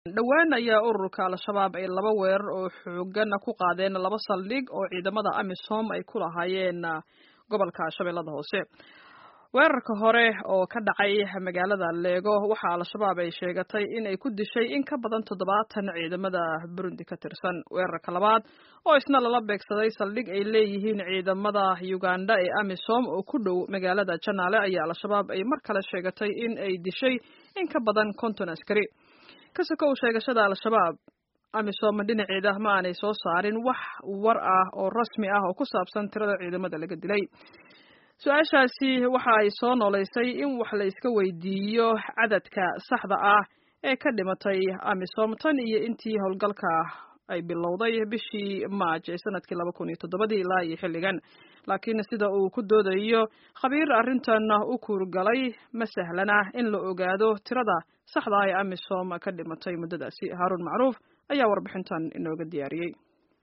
dhowaan ayaa ururka al-shabaab ay laba weerar oo xoogan ku qaadeen laba saldhig oo ciidamada amisom ay ku lahaayeen gobolka shabeellada hoose weerarka hore oo ka dhacay magaalada leego waxaa al-shabaab ay sheegatay in ay ku dishay in ka badan toddobaatan ciidamada burundi ka tirsan weerarka labaad oo isna lala beegsaday saldhig ay leeyihiin ciidamada uganda ee amisom oo ku dhow magaalada janaale ayaa al-shabaab ay mar kale sheegatay in ay dishay in ka badan konton askari kasokow sheegashada al-shabaab amisom dhinaceeda ma aanay soo saarin wax war ah oo rasmi ah oo ku saabsan tirada ciidamada laga dilay su-aashaasi waxa ay soo noolaysay in wax la iska weydiiyo cadadka saxda ah ee ka dhimatay amisom tan iyo intii howlgalka ay bilowday bishii maaj ee sanadkii laba kun iyo toddobadii ilaa iyo xilligan laakiin sida uu ku doodayo khabiir arrintan u kuurgalay ma sahlana in la ogaado tirada saxda ah ee amisom ka dhimatay muddadaasi haaruun macruuf ayaa warbixintan inooga diyaariyey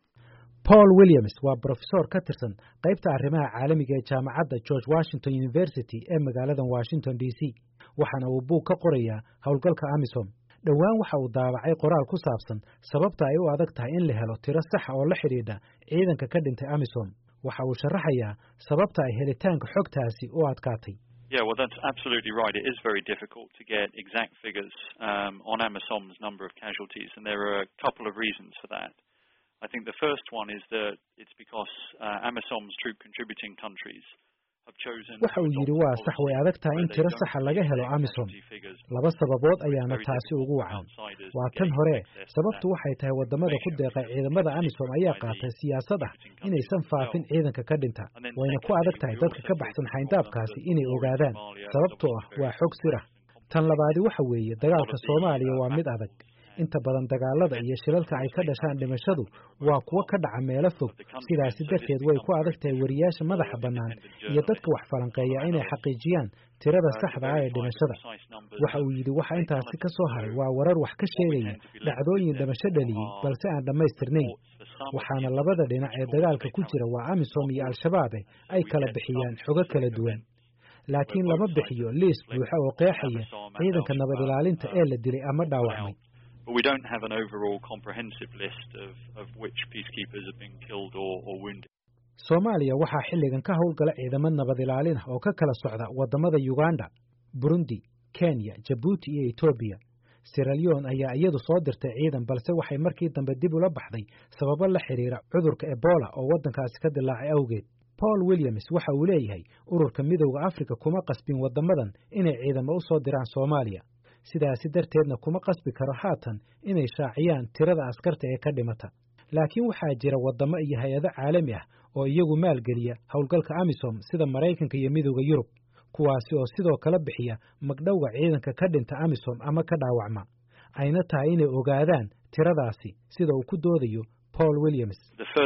paul williams waa brofesor ka tirsan qaybta arrimaha caalamiga ee jaamacadda george washington university ee magaalada washington d c waxaana uu buug ka qorayaa howlgalka amisom dhowaan waxa uu daabacay qoraal ku saabsan sababta ay u adag tahay in la helo tiro saxa oo la xidhiidha ciidanka ka dhintay amisom waxa uu sharaxayaa sababta ay helitaanka xogtaasi u adkaatay Yeah, well, that's absolutely right. It is very difficult to get exact figures um, on AMISOM's number of casualties, and there are a couple of reasons for that. I think the first one is that it's because uh, AMISOM's troop contributing countries waxa uu yidhi waa sax way adag tahay in tiro saxa laga helo amisom laba sababood ayaana taasi ugu wacan waa tan hore sababtu waxay tahay waddamada ku deeqay ciidamada amisom ayaa qaatay siyaasad ah inaysan faafin ciidanka ka dhinta wayna ku adag tahay dadka ka baxsan xayndaabkaasi inay ogaadaan sababtoo ah waa xog sir ah tan labaadi waxa weeye dagaalka soomaaliya waa mid adag inta badan dagaalada iyo shilalka ay ka dhashaan dhimashadu waa kuwo ka dhaca meelo fog sidaasi darteed way ku adag tahay wariyaasha madaxa bannaan iyo dadka wax falanqeeya inay xaqiijiyaan tirada saxda ah ee dhimashada waxa uu yidhi waxa intaasi ka soo haray waa warar wax ka sheegaya dhacdooyin dhimasho dhaliyey balse aan dhammaystirnayn waxaana labada dhinac ee dagaalka ku jira waa amisom iyo al-shabaabe ay kala bixiyaan xogo kala duwan laakiin lama bixiyo liis buuxa oo qeexaya ciidanka nabad ilaalinta ee la dilay ama dhaawacmay but we don't have an overall comprehensive list of, of which peacekeepers have been killed or, or wounded. Soomaaliya waxaa xilligan ka howlgala ciidamo nabad ilaalin ah oo ka kala socda wadamada Uganda, Burundi, Kenya, Djibouti iyo Ethiopia. Sierra Leone ayaa iyadu soo dirtay ciidan balse waxay markii dambe dib ula baxday sababo la xiriira cudurka Ebola oo waddankaasi ka dilaacay awgeed. Paul Williams waxa uu leeyahay ururka midowda Afrika kuma qasbin wadamadan inay ciidamo u soo diraan Soomaaliya. sidaasi darteedna kuma qasbi karo haatan inay shaaciyaan tirada askarta ee ka dhimata laakiin waxaa jira waddamo iyo hay-ado caalami ah oo iyagu maalgeliya howlgalka amisom sida maraykanka iyo midowda yurub kuwaasi oo sidoo kale bixiya magdhowga ciidanka ka dhinta amisom ama ka dhaawacma ayna tahay inay ogaadaan tiradaasi sida uu ku doodayo paul williams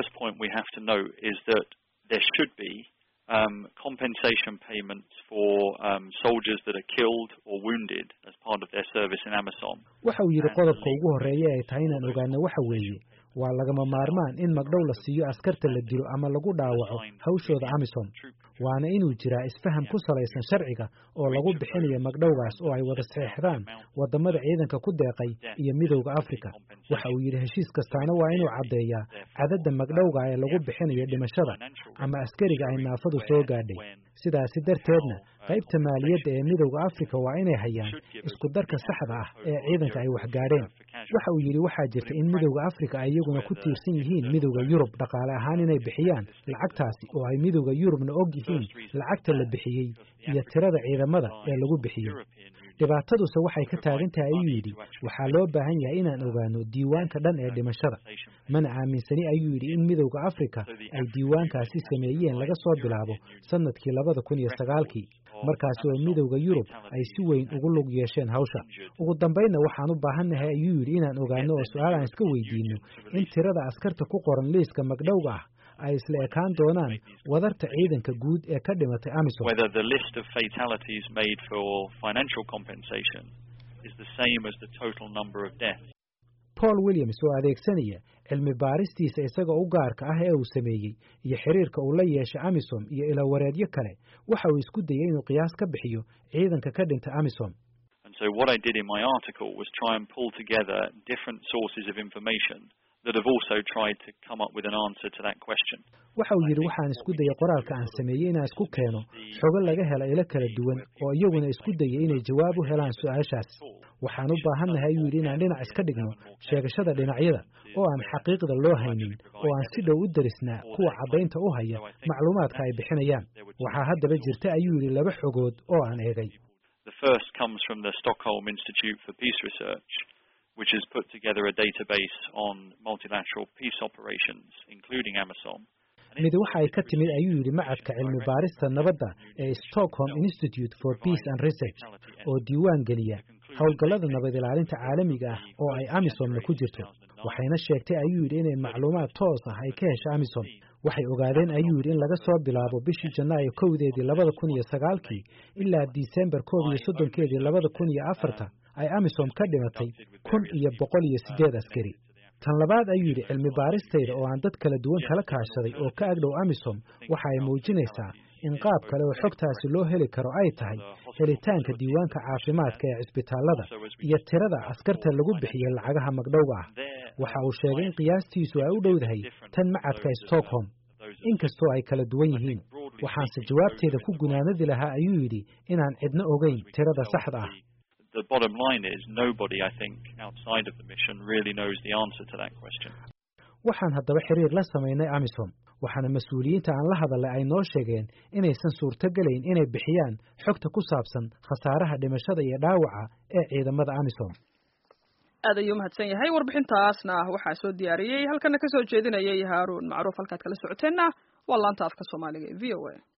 um, compensation payments for um, soldiers that are killed or wounded as part of their service in AMISOM. waxa uu yidhi qodobka ugu horreeya ay tahay inaan ogaano waxa weeye waa lagama maarmaan in magdhow la siiyo askarta la dilo ama lagu dhaawaco hawshooda amisom waana inuu jiraa isfaham ku salaysan sharciga oo lagu bixinayo magdhowgaas oo ay wada saxeexdaan waddamada ciidanka ku deeqay iyo midowda afrika waxa uu yidhi heshiis kastaana waa inuu caddeeyaa cadadda magdhowga ee lagu bixinayo dhimashada ama askariga ay naafadu soo gaadhay sidaasi darteedna qaybta maaliyadda ee midowda afrika waa inay hayaan isku darka saxda ah ee ciidanka ay waxgaadheen waxa uu yidhi waxaa jirta in midowda afrika ay iyaguna ku tiirsan yihiin midowda yurub dhaqaale ahaan inay bixiyaan lacagtaasi oo ay midowda yurubna og yihiin lacagta la bixiyey iyo tirada ciidamada ee lagu bixiyey dhibaataduse waxay ka taagan tahay ayuu yidhi waxaa loo baahan yahay inaan ogaano diiwaanka dhan ee dhimashada mana aaminsani ayuu yidhi in midowda afrika ay diiwaankaasi sameeyeen laga soo bilaabo sannadkii labada kun iyo sagaalkii markaasi oo midowda yurub ay si weyn ugu lug yeesheen hawsha ugu dambaynna waxaan u baahannahay ayuu yidhi inaan ogaano oo su-aal aan iska weydiinno in tirada askarta ku qoran liiska magdhowga ah ay isla ekaan doonaan wadarta ciidanka guud ee ka dhimatay amisom whether the list of fatalities made for financial compensation is the same as the total number of deaths paul williams oo adeegsanaya cilmi baaristiisa isaga u gaarka ah ee uu sameeyey iyo xiriirka uu la yeeshay amisom iyo ilawareedyo kale waxa uu isku dayey inuu qiyaas ka bixiyo ciidanka ka dhinta amisom and So what I did in my article was try and pull together different sources of information that have also tried to come up with an answer to that question. waxa uu yidhi waxaan isku dayay qoraalka aan sameeyey inaan isku keeno xogo laga hela ilo kala duwan oo iyaguna isku dayay inay jawaab u helaan su-aashaas waxaan u baahannahay ayuu yidhi inaan dhinac iska dhigno sheegashada dhinacyada oo aan xaqiiqda loo haynin oo aan si dhow u darisnaa kuwa caddaynta u haya macluumaadka ay bixinayaan waxaa haddaba jirta ayuu yidhi laba xogood oo aan eegay The first comes from the Stockholm Institute for Peace Research, which has put together a database on multilateral peace operations, including AMISOM. mid waxa ay ka timid ayuu yidhi macadka cilmi baarista nabadda ee Stockholm Institute for Peace and Research oo diiwaan geliya howlgallada nabad ilaalinta caalamiga ah oo ay amisomna ku jirto waxayna sheegtay ayuu yidhi inay macluumaad toos ah ay ka hesho amisom waxay ogaadeen ayuu yidhi in laga soo bilaabo bishii janaayo kowdeedii labada kun iyo sagaalkii ilaa disembar koob iyo soddonkeedii labada kun iyo afarta ay amisom ka dhimatay kun iyo boqol iyo siddeed askari tan labaad ayuu yidhi cilmi baaristayda oo aan dad kala duwan kala kaashaday oo ka agdhow amisom waxa ay muujinaysaa in qaab kale oo xogtaasi loo heli karo ay tahay helitaanka diiwaanka caafimaadka ee cisbitaallada iyo tirada askarta lagu bixiyey lacagaha magdhowga ah waxa uu sheegay in qiyaastiisu ay u dhowdahay tan macadka stockholm inkastoo ay kala duwan yihiin waxaanse jawaabteeda ku gunaanadi lahaa ayuu yidhi inaan cidno ogeyn tirada saxda ah The bottom line is nobody, I think, outside of the mission really knows the answer to that question. waxaan haddaba xiriir la samaynay amisom waxaana mas-uuliyiinta aan la hadalay ay noo sheegeen inaysan suurtogelayn inay bixiyaan xogta ku saabsan khasaaraha dhimashada iyo dhaawaca ee ciidamada amisom aad ayuu mahadsan yahay warbixintaasna waxaa soo diyaariyey halkana ka soo jeedinayay haaruun macruuf halkaad kala socoteenna waa laanta afka soomaaliga ee v o a